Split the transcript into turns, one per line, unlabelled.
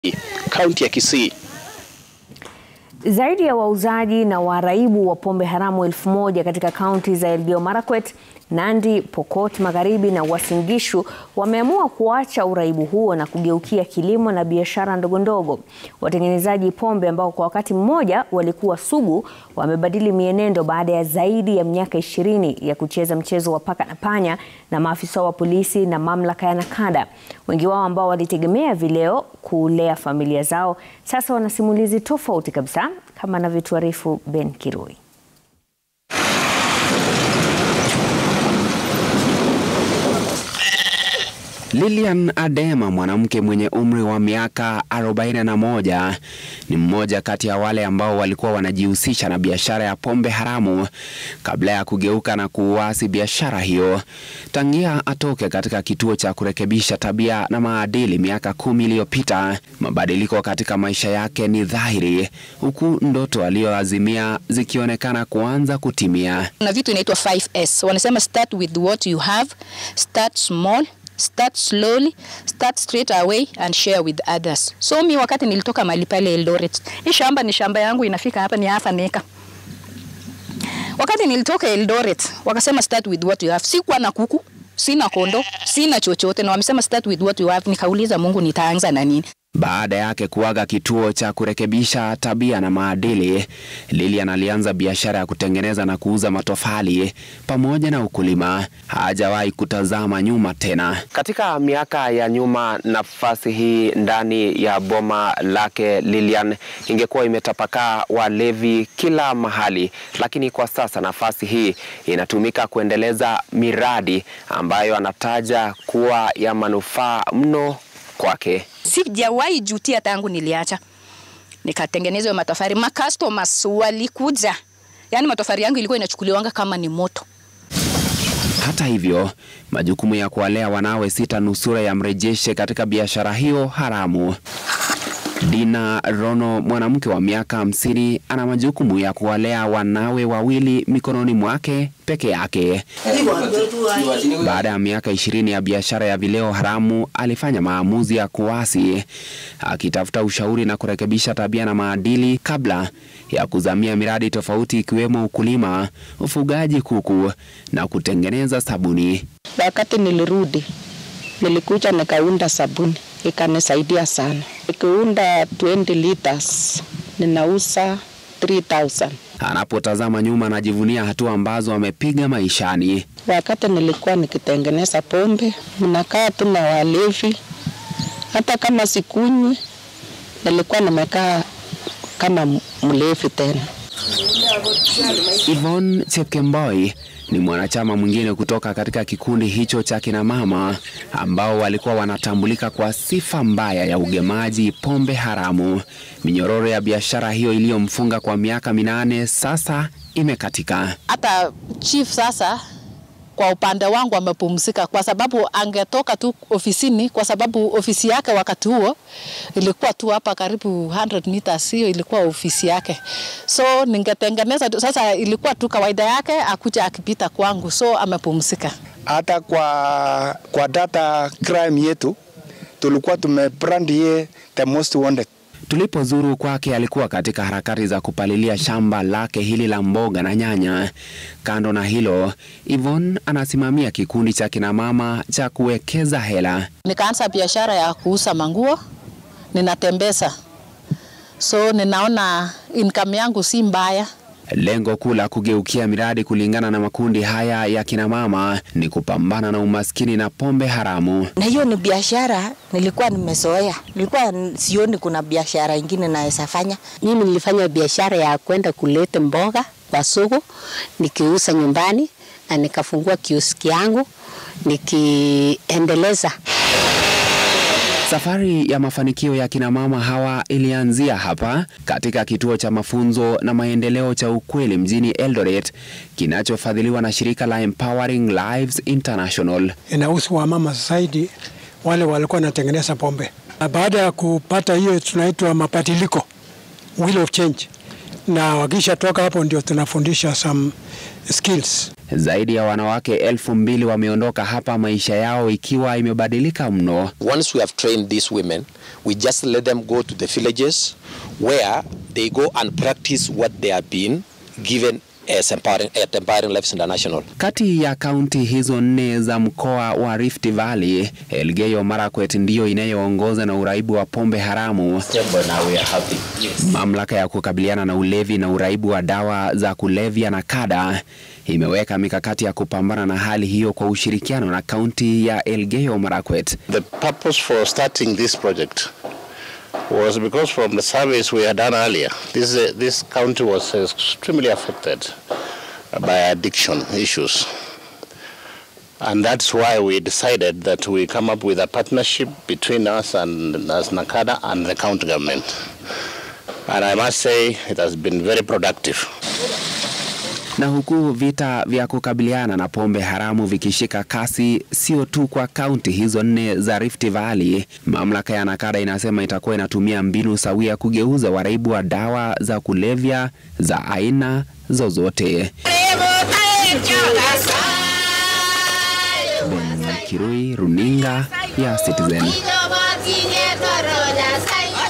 kaunti ya Kisii.
Zaidi ya wauzaji na waraibu wa pombe haramu elfu moja katika kaunti za Elgeyo Marakwet, Nandi, Pokot Magharibi na Uasin Gishu wameamua kuacha uraibu huo na kugeukia kilimo na biashara ndogondogo. Watengenezaji pombe ambao kwa wakati mmoja walikuwa sugu wamebadili mienendo baada ya zaidi ya miaka ishirini ya kucheza mchezo wa paka na panya na maafisa wa polisi na mamlaka ya Nakada. Wengi wao ambao walitegemea vileo kulea familia zao sasa wana simulizi tofauti kabisa, kama anavyotuarifu Ben Kirui.
Lilian Adema, mwanamke mwenye umri wa miaka 41, ni mmoja kati ya wale ambao walikuwa wanajihusisha na biashara ya pombe haramu kabla ya kugeuka na kuuasi biashara hiyo. Tangia atoke katika kituo cha kurekebisha tabia na maadili miaka kumi iliyopita, mabadiliko katika maisha yake ni dhahiri, huku ndoto aliyoazimia zikionekana kuanza kutimia.
Na vitu inaitwa 5S. Wanasema start with what you have, start small start slowly, start straight away and share with others. So mi wakati nilitoka mahali pale Eldoret, hii shamba ni shamba yangu inafika hapa ni half an acre. Wakati nilitoka Eldoret, wakasema start with what you have. Sikuwa na kuku, sina kondo, sina chochote na wamesema start with what you have. Nikauliza Mungu nitaanza na nini?
Baada yake kuaga kituo cha kurekebisha tabia na maadili, Lilian alianza biashara ya kutengeneza na kuuza matofali pamoja na ukulima. Hajawahi kutazama nyuma tena. Katika miaka ya nyuma, nafasi hii ndani ya boma lake Lilian ingekuwa imetapakaa walevi kila mahali, lakini kwa sasa nafasi hii inatumika kuendeleza miradi ambayo anataja kuwa ya manufaa mno kwake.
Sijawahi jutia tangu niliacha nikatengeneza hiyo matofari. Ma customers walikuja, yaani matofari yangu ilikuwa inachukuliwanga kama ni moto.
Hata hivyo, majukumu ya kuwalea wanawe sita nusura yamrejeshe katika biashara hiyo haramu. Dina Rono, mwanamke wa miaka hamsini, ana majukumu ya kuwalea wanawe wawili mikononi mwake peke yake. Baada ya miaka ishirini ya biashara ya vileo haramu, alifanya maamuzi ya kuasi, akitafuta ushauri na kurekebisha tabia na maadili kabla ya kuzamia miradi tofauti ikiwemo ukulima, ufugaji kuku na kutengeneza sabuni.
Wakati nilirudi, nilikuja nikaunda sabuni ikanisaidia sana. Nikiunda 20 liters ninauza 3000.
Anapotazama nyuma, anajivunia hatua ambazo amepiga maishani.
Wakati nilikuwa nikitengeneza pombe, mnakaa tu na walevi, hata kama sikunywi, nilikuwa nimekaa kama mlevi tena.
Yvonne Chepkemboi ni mwanachama mwingine kutoka katika kikundi hicho cha kina mama ambao walikuwa wanatambulika kwa sifa mbaya ya ugemaji pombe haramu. Minyororo ya biashara hiyo iliyomfunga kwa miaka minane sasa imekatika.
Hata chief sasa kwa upande wangu amepumzika kwa sababu angetoka tu ofisini, kwa sababu ofisi yake wakati huo ilikuwa tu hapa karibu 100 meters, hiyo ilikuwa ofisi yake. So ningetengeneza tu, sasa ilikuwa tu kawaida yake akuja akipita kwangu, so amepumzika.
Hata kwa, kwa data crime yetu tulikuwa tumebrand ye the most wanted.
Tulipozuru kwake alikuwa katika harakati za kupalilia shamba lake hili la mboga na nyanya. Kando na hilo, Yvonne anasimamia kikundi cha kina mama cha kuwekeza hela.
Nikaanza biashara ya kuuza manguo, ninatembeza, so ninaona income yangu si mbaya.
Lengo kuu la kugeukia miradi kulingana na makundi haya ya kina mama ni kupambana na umaskini na pombe haramu.
Na hiyo ni biashara nilikuwa nimezoea, nilikuwa sioni kuna biashara ingine naweza fanya.
Mimi nilifanya biashara ya kwenda kuleta mboga kwa soko nikiuza nyumbani, na nikafungua kioski yangu nikiendeleza
Safari ya mafanikio ya kina mama hawa ilianzia hapa katika kituo cha mafunzo na maendeleo cha Ukweli mjini Eldoret kinachofadhiliwa na shirika la Empowering Lives International.
Inahusu wamama zaidi wale walikuwa wanatengeneza pombe, na baada ya kupata hiyo tunaitwa mabadiliko, will of change, na wakisha toka hapo ndio tunafundisha some skills.
Zaidi ya wanawake elfu mbili wameondoka hapa, maisha yao ikiwa imebadilika mno.
Once we have trained these women, we just let them go to the villages where they go and practice what they have been given as empowering, at Empowering Lives International.
Kati ya kaunti hizo nne za mkoa wa Rift Valley, Elgeyo Marakwet ndiyo inayoongoza na uraibu wa pombe haramu. Mamlaka ya kukabiliana na ulevi na uraibu wa dawa za kulevya na kada imeweka mikakati ya kupambana na hali hiyo kwa ushirikiano na kaunti ya Elgeyo Marakwet.
The purpose for starting this project was because from the surveys we had done earlier, this, uh, this county was extremely affected by addiction issues. And that's why we decided that we come up with a partnership between us and as Nakada and the county government. And I must say it has been very productive.
Na huku vita vya kukabiliana na pombe haramu vikishika kasi sio tu kwa kaunti hizo nne za Rift Valley, mamlaka ya Nakada inasema itakuwa inatumia mbinu sawia kugeuza waraibu wa dawa za kulevya za aina zozote. Ben Kirui, runinga ya Citizen.